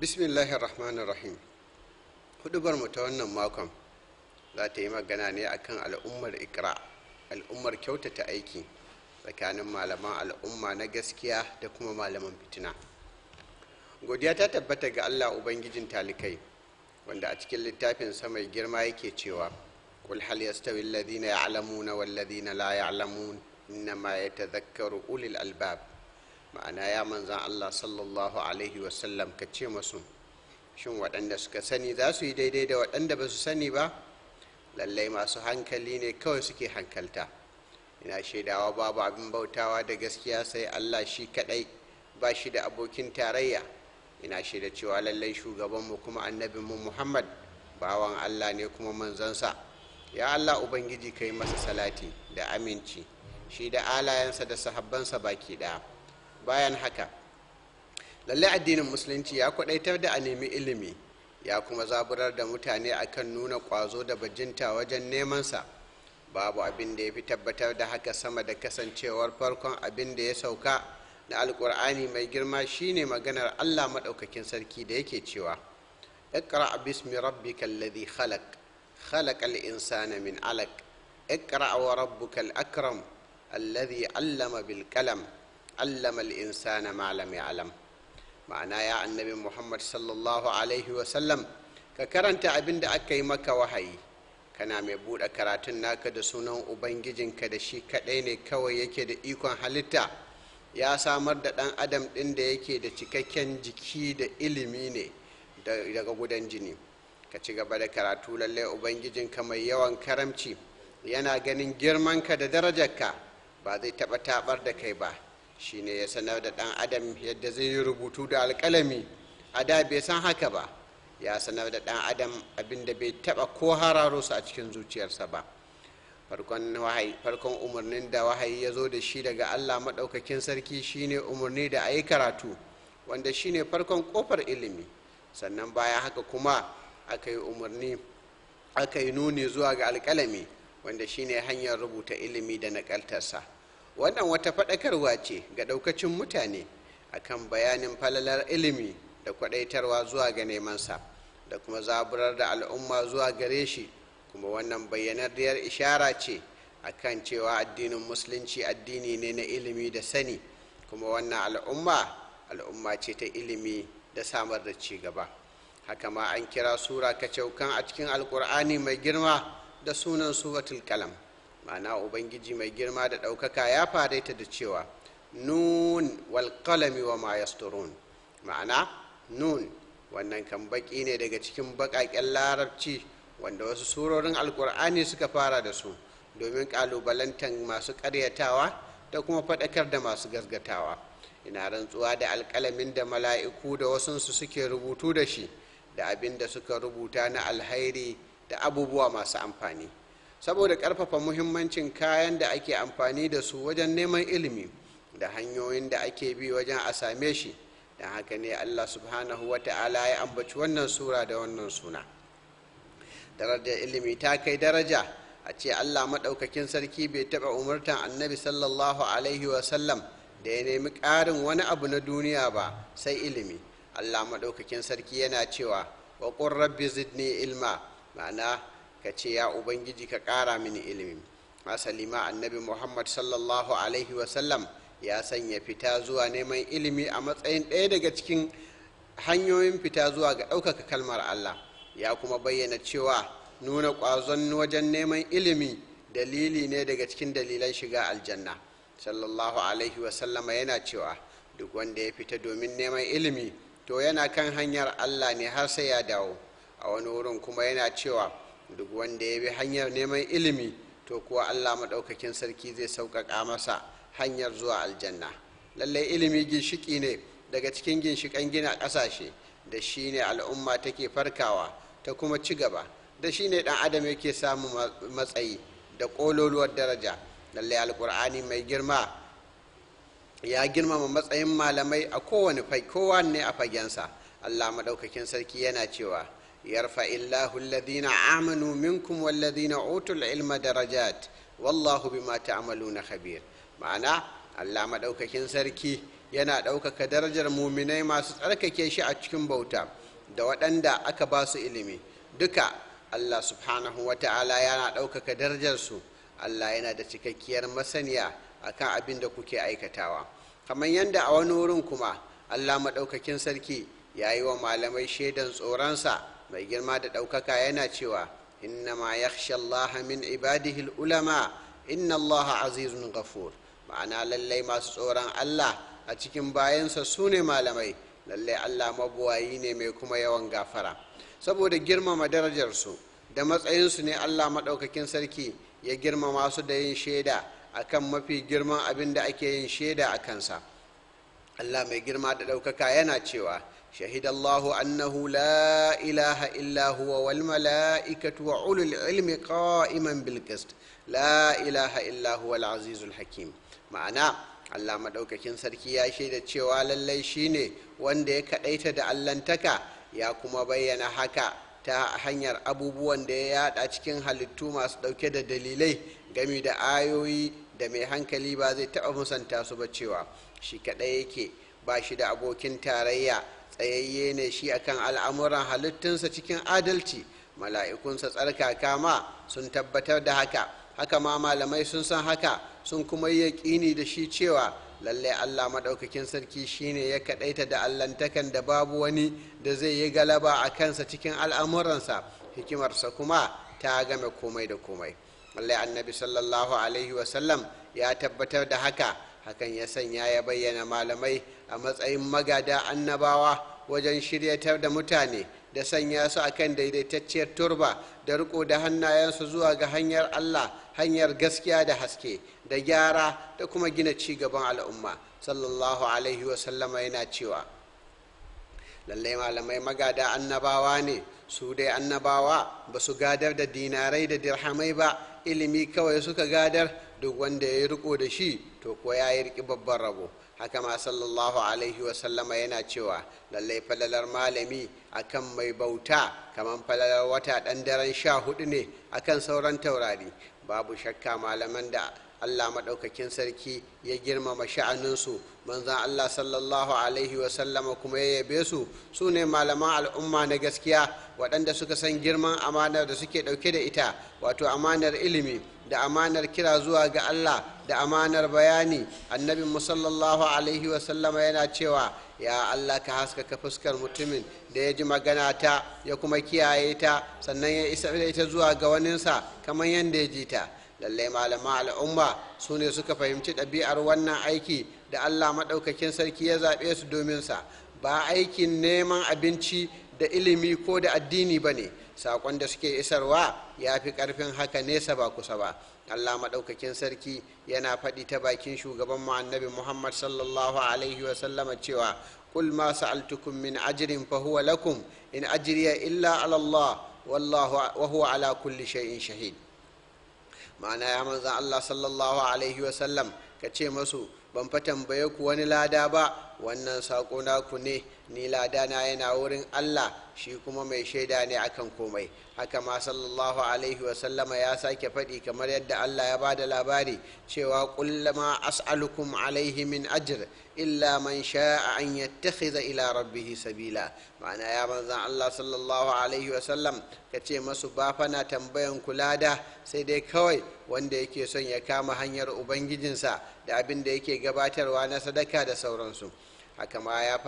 bismillahir rahmanir rahim hudubar mu ta wannan makon za ta yi magana ne akan al'ummar ikra al'ummar kyautata aiki tsakanin malaman al'umma na gaskiya da kuma malaman fitina godiya ta tabbata ga allah ubangijin talikai wanda a cikin littafin mai girma yake cewa قل هل يستوي الذين يعلمون والذين لا يعلمون إنما يتذكر أولي الألباب ma'ana ya manzan Allah sallallahu alaihi wasallam ka ce masu shin waɗanda suka sani za su yi daidai da waɗanda ba su sani ba lallai masu hankali ne kawai suke hankalta ina shaidawa babu abin bautawa da gaskiya sai Allah shi kaɗai ba shi da abokin tarayya ina shaida cewa lallai shugabanmu kuma annabinmu muhammad bawan Allah ne kuma manzansa ya Allah ubangiji ka yi masa salati da aminci shi da alayensa da sahabbansa baki ɗaya bayan haka lallai addinin musulunci ya kwadaitar da a nemi ilimi ya kuma zaburar da mutane akan nuna kwazo da bajinta wajen nemansa babu abin da ya fi tabbatar da haka sama da kasancewar farkon abin da ya sauka na alkur'ani mai girma shine maganar allah maɗaukakin sarki da yake cewa اقرأ باسم ربك الذي خلق خلق الإنسان من علق اقرأ وربك الأكرم الذي علم بالقلم allama al'insana ma lam ya'lam ma'ana ya annabi muhammad sallallahu alaihi wasallam ka karanta abin da aka yi maka wahayi kana mai buɗe karatun naka da sunan ubangijinka da shi kaɗai ne kawai yake da ikon halitta ya samar da ɗan adam ɗin da yake da cikakken jiki da ilimi ne daga gudan jini ka ci gaba da karatu lallai ubangijinka mai yawan karamci yana ganin girmanka da darajarka ba zai taɓa taɓar da kai ba shine ya sanar da ɗan adam yadda zai yi rubutu da alƙalami a da bai san haka ba ya sanar da ɗan adam abin da bai taɓa ko hararo su a cikin zuciyarsa ba farkon umarnin da wahayi ya zo da shi daga allah maɗaukakin sarki shine umarni da a yi karatu wanda shine farkon ƙofar ilimi sannan bayan haka kuma aka yi umarni aka yi nuni zuwa ga alƙalami wanda shine hanyar rubuta ilimi da naƙaltarsa wannan wata faɗakarwa ce ga ɗaukacin mutane akan bayanin falalar ilimi da kwaɗaitarwa zuwa ga nemansa da kuma zaburar da al'umma zuwa gare shi kuma wannan bayyanarriyar ishara ce akan cewa addinin musulunci addini ne na ilimi da sani kuma wannan al'umma al'umma ce ta ilimi da samar da ci gaba haka ma an kira sura kacaukan a cikin alkur'ani mai girma da sunan suratul kalam ma'ana ubangiji mai girma da ɗaukaka ya fara ta da cewa nun wal qalami wa ma yasturun ma'ana nun wannan kan baki ne daga cikin baƙaƙen larabci wanda wasu surorin alkur'ani suka fara da su domin ƙalubalantan masu ƙaryatawa da kuma faɗakar da masu gasgatawa ina rantsuwa da alƙalamin da mala'iku da wasunsu suke rubutu da shi da abin da suka rubuta na alhairi da abubuwa masu amfani saboda ƙarfafa muhimmancin kayan da ake amfani da su wajen neman ilimi da hanyoyin da ake bi wajen a same shi don haka ne allah subhanahu wa ta'ala ya ambaci wannan sura da wannan suna darajar ilimi ta kai daraja a ce allah maɗaukakin sarki bai taɓa umartan annabi sallallahu alaihi wasallam da ya nemi ƙarin wani abu na duniya ba sai ilimi allah maɗaukakin sarki yana cewa wa rabbi zidni ilma ma'ana ka ce ya ubangiji ka ƙara mini ilimi asali ma annabi muhammad sallallahu alaihi wasallam ya sanya fita zuwa neman ilimi a matsayin ɗaya daga cikin hanyoyin fita zuwa ga ɗaukaka kalmar allah ya kuma bayyana cewa nuna ƙwazon wajen neman ilimi dalili ne daga cikin dalilan shiga aljanna sallallahu alaihi wasallama yana cewa duk wanda ya fita domin neman ilimi to yana kan hanyar allah ne har sai ya dawo a wani wurin kuma yana cewa duk wanda ya bi hanyar neman ilimi to kuwa allah maɗaukakin sarki zai sauƙaƙa masa hanyar zuwa aljanna lallai ilimi ginshiki ne daga cikin ginshiƙan gina ƙasashe da shi ne al'umma take farkawa ta kuma ci gaba da shi ne ɗan adam yake samun matsayi da ƙololuwar daraja lallai alƙur'ani mai girma ya girmama matsayin malamai a kowane kowanne a fagensa allah maɗaukakin sarki yana cewa يرفع الله الذين آمنوا منكم والذين أوتوا العلم درجات والله بما تعملون خبير معنى Allah maɗaukakin sarki yana ɗaukaka darajar muminai masu tsarkake shi a cikin bauta da waɗanda aka ba su ilimi duka allah subhanahu wa ta'ala yana ɗaukaka darajarsu allah yana da cikakkiyar masaniya akan abin da kuke aikatawa kamar yadda a wani wurin kuma allah maɗaukakin sarki ya yi wa malamai shaidan tsoronsa mai girma da ɗaukaka yana cewa innama yakhsha allaha min ibadihi ulama inna allaha azizun ghafur ma'ana lallai masu tsoron allah a cikin bayansa su ne malamai lallai allah mabuwayi ne mai kuma yawan gafara saboda girmama darajarsu da matsayinsu ne allah maɗaukakin sarki ya girmama su da yin shaida akan mafi girman abin da ake yin shaida a kansa allah mai girma da ɗaukaka yana cewa شهد الله أنه لا إله إلا هو والملائكة وأولو العلم قائما بالقسط لا إله إلا هو العزيز الحكيم معناه Allah maɗaukakin sarki ya shaida cewa lallai shine wanda ya kaɗaita da allantaka ya kuma bayyana haka ta hanyar abubuwan da ya yada cikin halittu masu ɗauke da dalilai gami da ayoyi da mai hankali ba zai taɓa musanta su ba cewa shi kaɗai yake ba shi da abokin tarayya tsayayye ne shi akan al'amuran halittunsa cikin adalci mala'ikunsa tsarkaka ma sun tabbatar da haka haka ma malamai sun san haka sun kuma yi yaƙini da shi cewa lallai allah maɗaukakin sarki shine ya kaɗaita da allantakan da babu wani da zai yi galaba a kansa cikin al'amuransa hikimarsa kuma ta game komai da komai lallai annabi sallallahu alaihi wasallam ya tabbatar da haka hakan ya sanya ya bayyana malamai a matsayin magada annabawa wajen shiryatar da mutane da sanya su akan daidaitacciyar turba da riko da hannayensu zuwa ga hanyar allah hanyar gaskiya da haske da gyara da kuma gina ci gaban al'umma sallallahu alaihi wasallama yana cewa lallai malamai magada annabawa ne su dai annabawa ba su gadar da dinarai da dirhamai ba ilimi kawai suka gadar duk wanda ya yi riko da shi to ko ya yi riki babban rabo haka ma sallallahu alaihi wasallama yana cewa lallai falalar malami akan mai bauta kamar falalar wata ɗan daren sha hudu ne akan sauran taurari babu shakka malaman da allah maɗaukakin sarki ya girmama sha'aninsu manzan allah sallallahu alaihi wasallama kuma ya yabe su su ne malaman al'umma na gaskiya waɗanda suka san girman amanar da suke ɗauke da ita wato amanar ilimi da amanar kira zuwa ga allah da amanar bayani annabin sallallahu alaihi wasallama yana cewa ya allah ka haskaka fuskar mutumin da ya ji magana ta ya kuma kiyaye ta sannan ya isa da ita zuwa ga waninsa kamar yadda ya ji ta lallai malama al'umma su ne suka fahimci ɗabi'ar wannan aiki da allah maɗaukakin sarki ya zaɓe su domin sa ba aikin neman abinci da ilimi ko da addini ba ne saƙon da suke isarwa ya fi ƙarfin haka nesa ba kusa ba allah maɗaukakin sarki yana faɗi ta bakin shugaban mu annabi muhammad sallallahu alaihi wasallama cewa قل ما سألتكم من أجر فهو لكم إن أجري إلا على الله والله وهو على كل شيء شهيد ma'ana ya manzan Allah sallallahu alaihi wasallam ka ce masu ban fa tambaye ku wani lada ba wannan saƙo naku ne ni lada na yana wurin Allah shi kuma mai shaida ne akan komai haka ma sallallahu alaihi wasallama ya sake faɗi kamar yadda Allah ya bada labari cewa kullama as'alukum alaihi min ajr illa man sha'a an yattakhidha ila rabbihi sabila ma'ana ya manzan Allah sallallahu alaihi wasallam ka ce masu ba fana tambayan kulada sai dai kawai wanda yake son ya kama hanyar ubangijinsa da abin da yake gabatarwa na sadaka da sauransu haka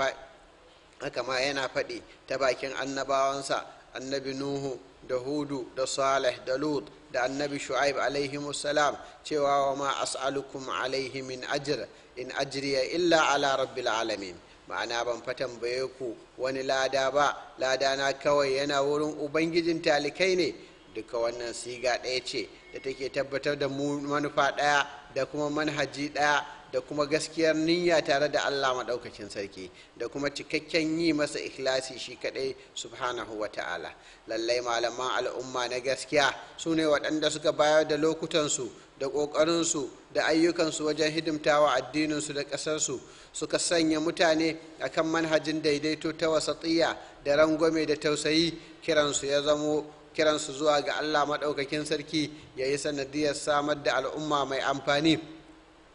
ma yana faɗi ta bakin annabawansa annabi nuhu da hudu da salih da lut da annabi shu'aib alaihi salam cewa wa ma as'alukum alaihi min ajr in ajriya illa ala rabbil alamin ma'ana ban fa tambaye ku wani lada ba lada na kawai yana wurin ubangijin talikai ne duka wannan siga ɗaya ce da take tabbatar da manufa ɗaya da kuma manhaji ɗaya da kuma gaskiyar niyya tare da allah maɗaukakin sarki da kuma cikakken yi masa ikhlasi shi kaɗai subhanahu wa ta'ala lallai malaman al'umma na gaskiya su ne waɗanda suka bayar da lokutansu da ƙoƙarinsu da ayyukansu wajen hidimtawa addininsu da ƙasarsu suka sanya mutane akan manhajin daidaito ta wasatiyya da rangwame da tausayi kiransu ya zamo kiransu zuwa ga allah maɗaukakin sarki ya yi sanadiyar samar da al'umma mai amfani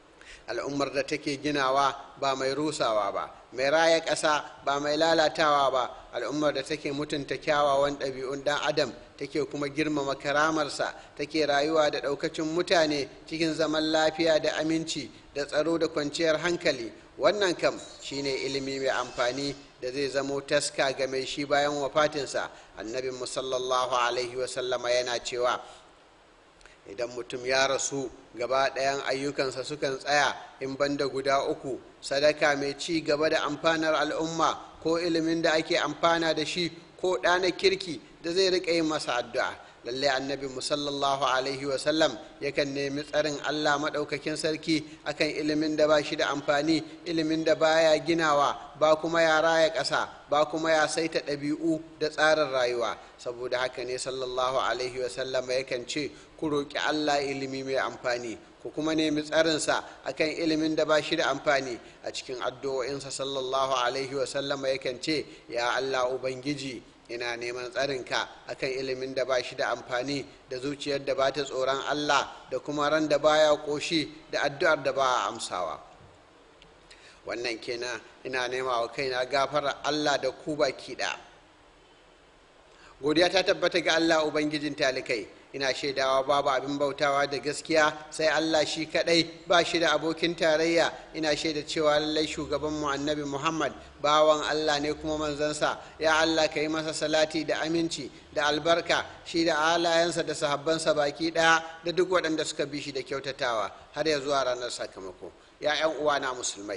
al'ummar da take ginawa ba mai rusawa ba mai raya ƙasa ba mai lalatawa ba al'ummar da take mutunta kyawawan ɗabi'un ɗan adam take kuma girmama karamarsa take rayuwa da ɗaukacin mutane cikin zaman lafiya da aminci da tsaro da kwanciyar hankali wannan kam shine ilimi mai amfani da zai zamo taska ga mai shi bayan wafatinsa annabin musallallahu alaihi wasallama yana cewa idan mutum ya rasu gaba ɗayan ayyukansa sukan tsaya in banda guda uku sadaka mai ci gaba da amfanar al'umma ko ilimin da ake amfana da shi ko ɗana kirki da zai riƙa yin masa addu'a lalle annabi musallallahu alaihi wasallam yakan nemi tsarin allah maɗaukakin sarki akan ilimin da ba shi da amfani ilimin da baya ginawa ba kuma ya raya ƙasa ba kuma ya saita ɗabi'u da tsarin rayuwa saboda haka ne sallallahu alaihi wasallam yakan ce ku roƙi allah ilimi mai amfani ku kuma nemi tsarinsa akan ilimin da ba shi da amfani a cikin addu'o'insa sallallahu alaihi wasallama yakan ce ya allah ubangiji ina neman tsarinka akan ilimin da ba shi da amfani da zuciyar da ba ta tsoron allah da kuma ran da baya koshi da addu'ar da ba a amsawa wannan kenan ina nema wa kaina gafarar allah da ku baki ɗaya godiya ta tabbata ga allah ubangijin talikai ina shaidawa babu abin bautawa da gaskiya sai Allah shi kadai ba shi da abokin tarayya ina shaida cewa lallai shugaban mu annabi Muhammad bawan Allah ne kuma manzansa ya Allah ka yi masa salati da aminci da albarka shi da alayensa da sahabbansa baki daya da duk waɗanda suka bi shi da kyautatawa har ya zuwa ranar sakamako ya 'yan uwana musulmai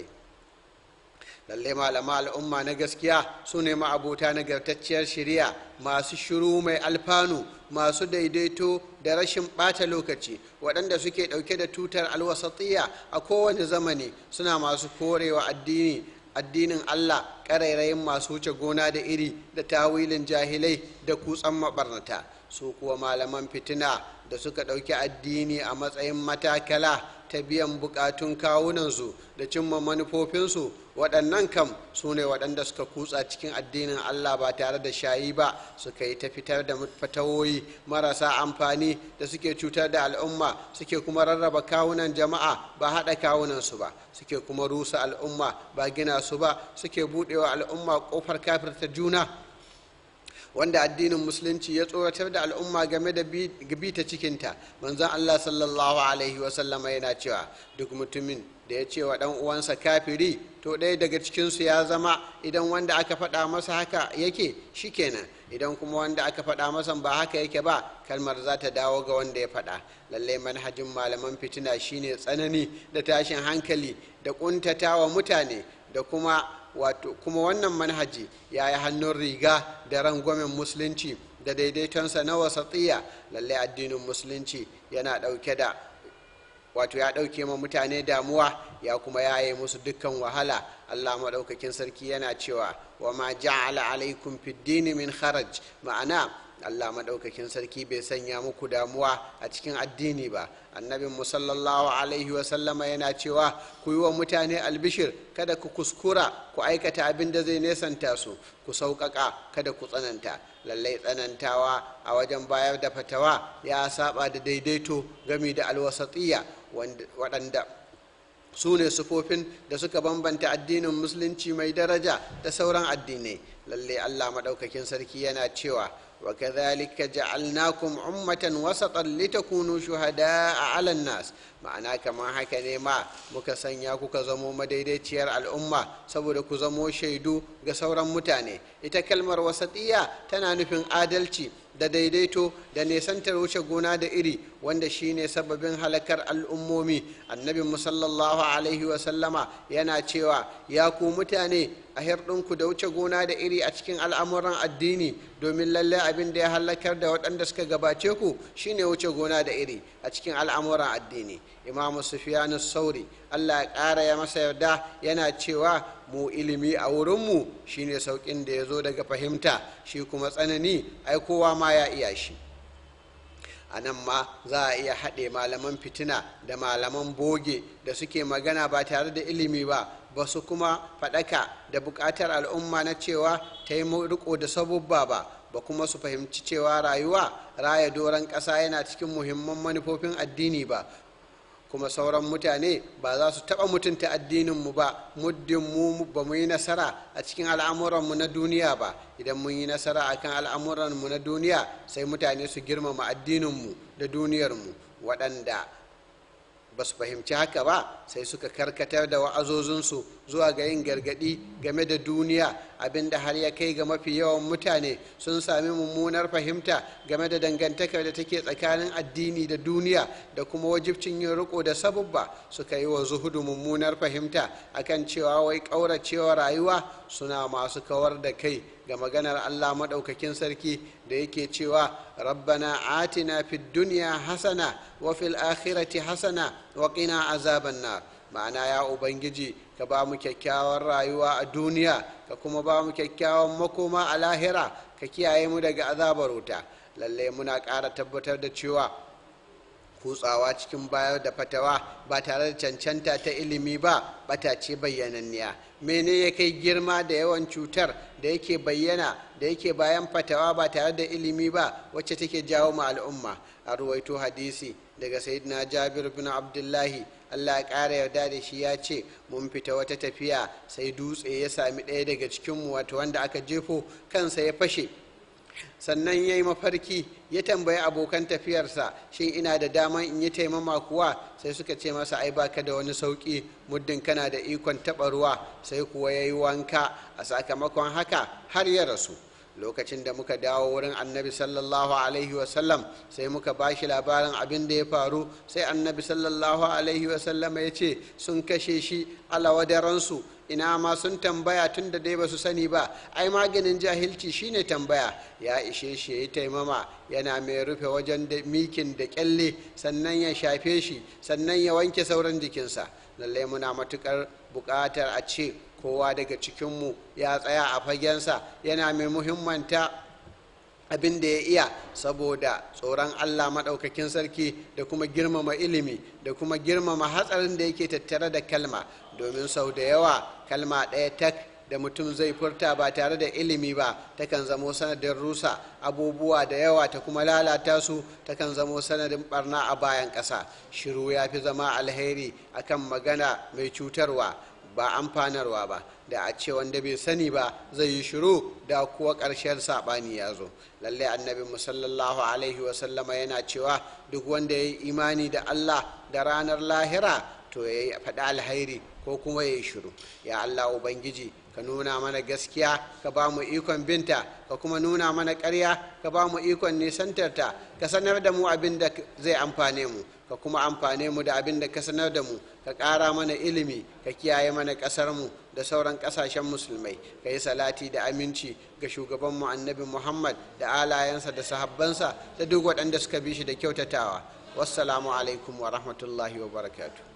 lalle malama al'umma na gaskiya su ne ma'abota nagartacciyar shari'a masu shiru mai alfanu masu daidaito da rashin ɓata lokaci waɗanda suke ɗauke da tutar alwasatiyya a kowane zamani suna masu korewa addini addinin allah ƙarairayin masu wuce gona da iri da tawilin jahilai da kutsan maɓarnata su kuwa malaman fitina da suka ɗauki addini a matsayin matakala ta biyan bukatun kawunansu da cimma manufofinsu waɗannan kam su ne waɗanda suka kutsa cikin addinin allah ba tare da shayi ba suka yi ta fitar da fatawoyi marasa amfani da suke cutar da al'umma suke kuma rarraba kawunan jama'a ba haɗa kawunansu ba suke kuma rusa al'umma ba gina su ba suke buɗewa al'umma ƙofar kafirta juna wanda addinin musulunci ya tsoratar da al'umma game da bi ta cikinta manzon allah sallallahu alaihi wasallama yana cewa duk mutumin da ya ce wa ɗan uwansa kafiri to ɗaya daga cikinsu ya zama idan wanda aka faɗa masa haka yake shikenan idan kuma wanda aka faɗa masa ba haka yake ba kalmar za ta dawo ga wanda ya faɗa lallai manhajin malaman fitina shine tsanani da tashin hankali da ƙuntata wa mutane da kuma wato kuma wannan manhaji ya yi hannun riga da rangwamen musulunci da daidaitonsa na wasatiya lallai addinin musulunci yana ɗauke da wato ya ɗauke ma mutane damuwa ya kuma yaye musu dukkan wahala allah maɗaukakin sarki yana cewa wa ma ja'ala alaikum fiddini min kharaj ma'ana allah maɗaukakin sarki bai sanya muku damuwa a cikin addini ba annabin musallallahu alaihi wasallama yana cewa ku yi wa mutane albishir kada ku kuskura ku aikata abin da zai nesanta su ku sauƙaƙa kada ku tsananta lallai tsanantawa a wajen bayar da fatawa ya saba da daidaito gami da alwasatiyya waɗanda su ne sufofin da suka bambanta addinin musulunci mai daraja da sauran addinai lallai allah maɗaukakin sarki yana cewa وكذلك جعلناكم أمة وسطا لتكونوا شهداء على الناس ma'ana kamar haka ne ma muka sanya kuka zamo madaidaiciyar al'umma saboda ku zamo shaidu ga sauran mutane ita kalmar wasatiya tana nufin adalci da daidaito da nesantar wuce gona da iri wanda shine sababin halakar al'ummomi annabin musallallahu alaihi wasallama yana cewa ya ku mutane a hirɗinku da wuce gona da iri a cikin al'amuran addini domin lallai abin da ya halakar da waɗanda suka gabace ku shine wuce gona da iri a cikin al'amuran addini imamu sufiyanu sauri allah ya ƙara ya masa yarda yana cewa mu ilimi a wurinmu shine sauƙin da ya zo daga fahimta shi kuma tsanani ai kowa ma ya iya shi a nan ma za a iya haɗe malaman fitina da malaman boge da suke magana ba tare da ilimi ba ba su kuma faɗaka da buƙatar al'umma na cewa ta yi riko da sabubba ba ba kuma su fahimci cewa rayuwa raya doron ƙasa yana cikin muhimman manufofin addini ba kuma sauran mutane ba za su taɓa mutunta addininmu ba muddin mu ba mu yi nasara a cikin al'amuranmu na duniya ba idan mun yi nasara a kan al'amuranmu na duniya sai mutane su girmama addininmu da duniyarmu waɗanda ba su fahimci haka ba sai suka karkatar da wa'azozinsu zuwa ga yin gargadi game da duniya abinda har ya kai ga mafi yawan mutane sun sami mummunar fahimta game da dangantakar da take tsakanin addini da duniya da kuma wajibcin yin riko da sabubba suka yi wa zuhudu mummunar fahimta akan cewa wai ƙauracewa rayuwa suna masu kawar da kai ga maganar Allah maɗaukakin sarki da yake cewa rabbana atina fid duniya hasana wa fil akhirati hasana wa qina azaban nar ma'ana ya ubangiji ka ba mu kyakkyawar rayuwa a duniya ka kuma ba mu kyakkyawan makoma a lahira ka kiyaye mu daga azabar wuta lallai muna ƙara tabbatar da cewa kutsawa cikin bayar da fatawa ba tare da cancanta ta ilimi ba bata ce bayyananniya mene ya kai girma da yawan cutar da yake bayyana da yake bayan fatawa ba tare da ilimi ba wacce take jawo ma al'umma a ruwaito hadisi daga sayyidina jabir bin abdullahi allah ya ƙara yarda da shi ya ce mun fita wata tafiya sai dutse ya sami ɗaya daga cikinmu wato wanda aka jefo kansa ya fashe sannan ya yi mafarki ya tambayi abokan tafiyarsa shin ina da daman in yi taimama kuwa sai suka ce masa ai baka da wani sauƙi muddin kana da ikon taɓa ruwa sai kuwa ya yi wanka a sakamakon haka har ya rasu lokacin da muka dawo wurin annabi sallallahu alaihi wasallam sai muka ba shi labarin abin da ya faru sai annabi sallallahu alaihi wasallam ya ce sun kashe shi alawadaransu ina ma sun tambaya tun da dai ba su sani ba ai maganin jahilci shine tambaya ya ishe shi ya yi taimama yana mai rufe wajen da mikin da kyalle sannan ya shafe shi sannan ya wanke sauran jikinsa lallai muna matukar buƙatar a ce kowa daga cikinmu ya tsaya a fagensa yana mai muhimmanta abin da ya iya saboda tsoron allah maɗaukakin sarki da kuma girmama ilimi da kuma girmama hatsarin da yake tattare da kalma domin sau da yawa kalma ɗaya tak da mutum zai furta ba tare da ilimi ba takan zamo sanadin rusa abubuwa da yawa ta kuma lalata su takan zamo sanadin barna a bayan ƙasa shiru ya fi zama alheri akan magana mai cutarwa ba amfanarwa ba da a ce wanda bai sani ba zai yi shiru da kuwa ƙarshen saɓani ya zo lallai annabi musallallahu alaihi wasallama yana cewa duk wanda ya yi imani da allah da ranar lahira to ya yi faɗi alhairi ko kuma ya yi shiru ya allah ubangiji ka nuna mana gaskiya ka ba mu ikon binta ka kuma nuna mana ƙarya ka ba mu ikon nisantarta ka sanar da mu abin da zai amfane mu ka kuma amfane mu da abin da ka sanar da mu ka ƙara mana ilimi ka kiyaye mana ƙasarmu da sauran ƙasashen musulmai ka yi salati da aminci ga shugabanmu annabi muhammad da alayensa da sahabbansa da duk waɗanda suka bi shi da kyautatawa wassalamu alaikum wa rahmatullahi wa barakatuh